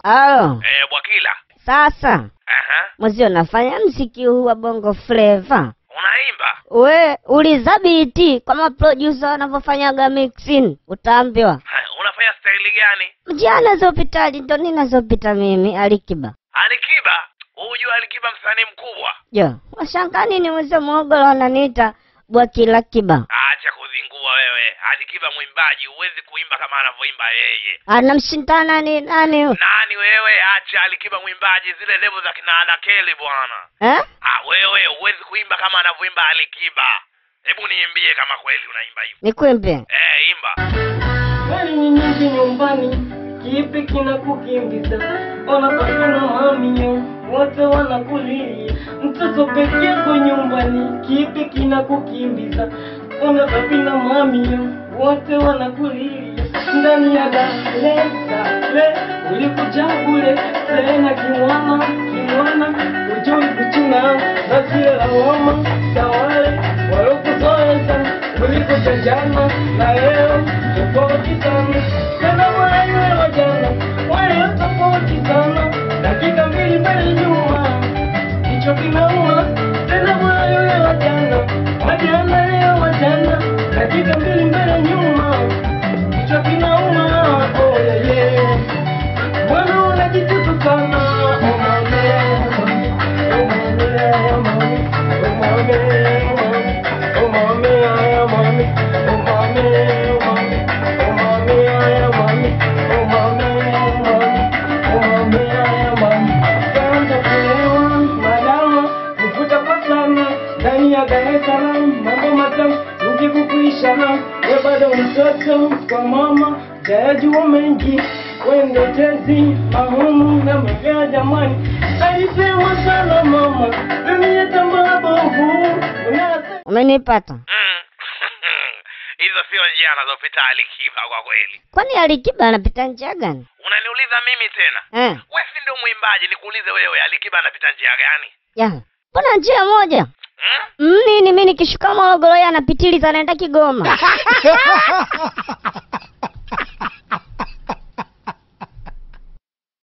Alo, Eh, Bwakila. sasa Aha. mwezi unafanya mziki huu wa bongo flava, Unaimba? we ulizabiti kama producer wanavyofanyaga mixing, utaambiwa Ha, Unafanya staili gani? mjana zopitali ndo ninazopita mimi Alikiba. Alikiba. Hujua Alikiba msanii mkubwa. Jo, washangaa nini mweze mwogolo wananiita Bwakila Kiba? Acha kuzingua wewe. Alikiba mwimbaji, huwezi kuimba kama anavyoimba yeye. Anamshindana ni nani huyu? Nani wewe? Acha Alikiba mwimbaji, zile level za kina Adakeli bwana. eh? Ah, wewe huwezi kuimba kama anavyoimba Alikiba. Hebu niimbie kama kweli unaimba hivyo. Nikwimbe Eh, imba. Swali ni nyingi nyumbani, kipi kinakukimbiza? Ona baba na mamio wote wanakulilia, mtoto peke yako nyumbani, kipi kinakukimbiza? Ona baba na mamio wote wanakulilia, ndani ya Dar es Salaam ulikuja bure, tena kimwana kimwana, ujui kuchuna na sio lawama za wale walokuzoeza ulikuja jana na leo tofauti sana tena wale wa jana wale tofauti sana dakika mbili mbele nyuma kichwa kinauma tena wale wa jana wa jana leo wa jana dakika mbili mbele nyuma kichwa kinauma oh yeah, yeah. Bwana unajitutu sana oh mame oh mame oh mame oh mame oh mame oh mame oh mame oh mame oh mame oh mame oh mame oh mame oh mame kwanza kulewa madawa kuvuta kwa sana ndani ya Dar es Salaam mambo matamu mji kukuisha we bado mtoto kwa mama jayajua mengi wende tezi mahumu na mevea jamani alisema sana mama dunia tambaa bovu unase umenipata? Mm. Hizo sio njia anazopita Alikiba kwa kweli. Kwani Alikiba anapita njia gani? Unaniuliza mimi tena? Eh, Wewe si ndio mwimbaji, nikuulize wewe Alikiba anapita njia gani? ya mbona njia moja Hmm? Mm, nini mi nikishuka Morogoro yeye anapitiliza anaenda Kigoma.